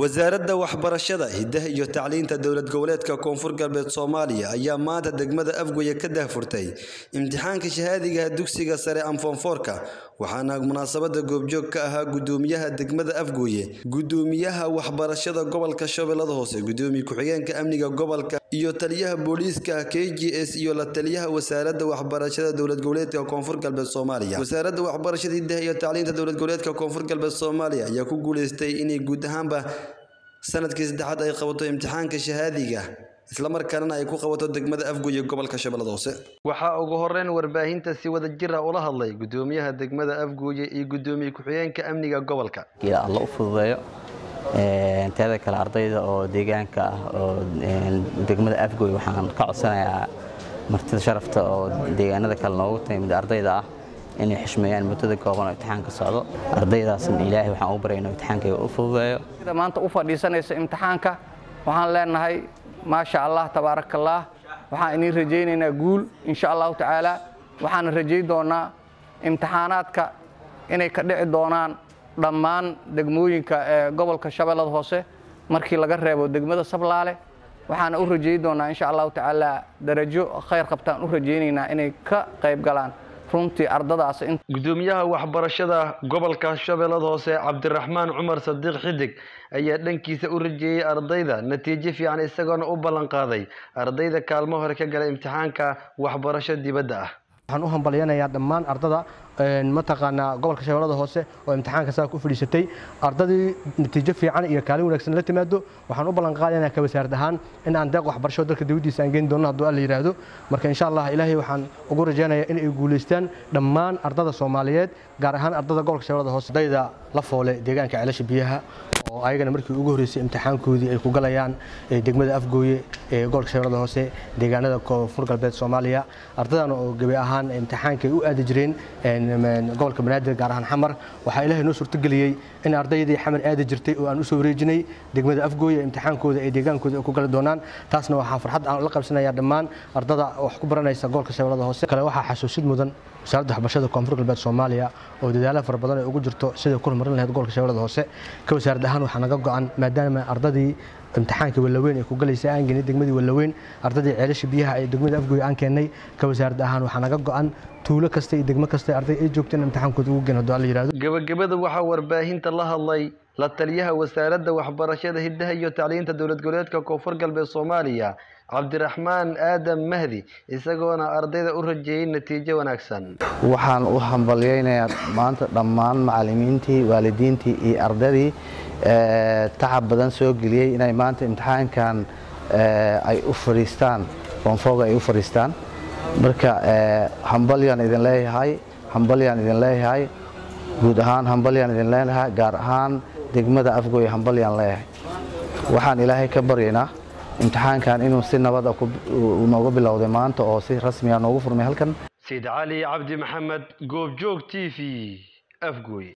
wasaaradda waxbarashada hiddaha iyo tacliinta dowlad goboleedka koonfur galbeed soomaaliya ayaa maanta degmada afgoye ka daahfurtay imtixaanka shahaadiga dugsiga sare amfoonfoorka waxaana munaasabada goobjoog ka ahaa gudoomiyaha degmada afgooye gudoomiyaha waxbarashada gobolka shabeellada hoose gudoomiye ku-xigeenka amniga gobolka iyo taliyaha booliiska k g s iyo la taliyaha wasaaradda waxbarashada dowlad goboleedka koonfur galbeed soomaaliya wasaaradda waxbarashada hiddaha iyo tacliinta dowlad goboleedka koonfur galbeed soomaaliya ayaa ku guuleystay inay guud ahaanba sanadkii saddexaad ay qabato imtixaanka shahaadiga islamarkaana ay ku qabato degmada afgoye gobolka shabeellada hoose waxaa ugu horeyn warbaahinta si wada jir ah ula hadlay gudoomiyaha degmada afgooye iyo gudoomiye ku-xigeenka amniga gobolka alla u fududeeyo teeda kale ardayda oo deegaanka ah oo degmada afgooye waxaan ka codsanayaa martida sharafta oo deegaanada kale noogu timid ardayda ah inay xishmeeyaan muddada kooban oo imtixaanka socdo ardaydaasna ilaahay waxaan u barayno imtixaankayga u fududeeyo sida maanta u fadhiisanaysa imtixaanka waxaan leenahay maasha allah tabaaraka allah waxaan idiin rajaynaynaa guul insha allahu tacaala waxaana rajayn doonaa imtixaanaadka inay ka dhici doonaan dhammaan degmooyinka ee gobolka shabeellada hoose markii laga reebo degmada sablaale waxaana u rajayn doonaa insha allahu tacaala darajo khayr qabtaan u rajaynaynaa inay ka qayb galaan runtii ardadaas gudoomiyaha waxbarashada gobolka shabeellada hoose cabdiraxmaan cumar sadiiq xidig ayaa dhankiisa u rajeeyey ardayda natiijo fiican isagoona u ballan qaaday ardayda kaalmo hore ka gala imtixaanka waxbarasho dibadda ah waxaan u hambalyanayaa dhammaan ardada mataqaanaa gobolka shabeellada hoose oo imtixaanka saa ku fadhiisatay ardadii natiijo fiican iyo kaalin wanaagsan la timaado waxaan u ballan qaadaynaa ka wasaarad ahaan in aan deeq waxbarasho dalka dawladdiisa aan geyn doono hadduu alla yidhaahdo marka insha allah ilaahay waxaan ugu rajaynayaa in ay guulaystaan dhammaan ardada soomaaliyeed gaar ahaan ardada gobolka shabeellada hoose ardayda la foole deegaanka ceelasha biyaha oo ayagana markii ugu horreysay imtixaankoodii ay ku galayaan degmada afgooye ee gobolka shabeellada hoose deegaanada koonfur galbeed soomaaliya ardadan oo gebi ahaan imtixaanka ay u aadi jireen gobolka banaadir gaar ahaan xamar waxaa ilaahay noo suurtageliyey in ardaydii xamar aadi jirtay oo aan u soo wareejinay degmada afgooye imtixaankooda ee deegaankooda ay ku gali doonaan taasna waxaa farxad aan la qabsanayaa dhammaan ardada wax ku baranaysa gobolka shabeellada hoose kale waxaa xasuusid mudan wasaaradda waxbarashada koonfur galbeed soomaaliya oo dadaalo fara badan ay ugu jirto siday ku horumarin lahayd gobolka shabeellada hoose ka wasaarad ahaan waxaa naga go-an maadaama ardadii imtixaanka wallaweyn ay ku galaysa aan geenay degmadii wallaweyn ardadii ceelasha biyaha ee degmada afgooye aan keennay ka wasaarad ahaan waxaa naga go-an tuulo kasta iyo degmo kasta arday ay joogto in imtixaankooda ugu geen hadduu alla yidhahdo gabagabada waxaa warbaahinta la hadlay la taliyaha wasaaradda waxbarashada hiddaha iyo tacliinta dowlad goboleedka koonfur galbeed soomaaliya cabdiraxmaan aadam mahdi isagoona ardayda u rajeeyey natiijo wanaagsan waxaan u hambalyaynayaa maanta dhammaan macallimiintii waalidiintii iyo ardadii tacab badan soo geliyey inay maanta imtixaankan ay u fadhiistaan koonfooga ay u fadhiistaan marka hambalyaan idin leeyahay hambalyaan idin leeyahay guud ahaan hambalyaan idin leeyahay gaar ahaan degmada afgooye hambalyaan leeyahay waxaan ilaahay ka baryaynaa imtixaankan inuu si nabada nooga bilowday maanta oo si rasmiya noogu furmay halkan sayid cali cabdi maxamed goobjoog t v afgooye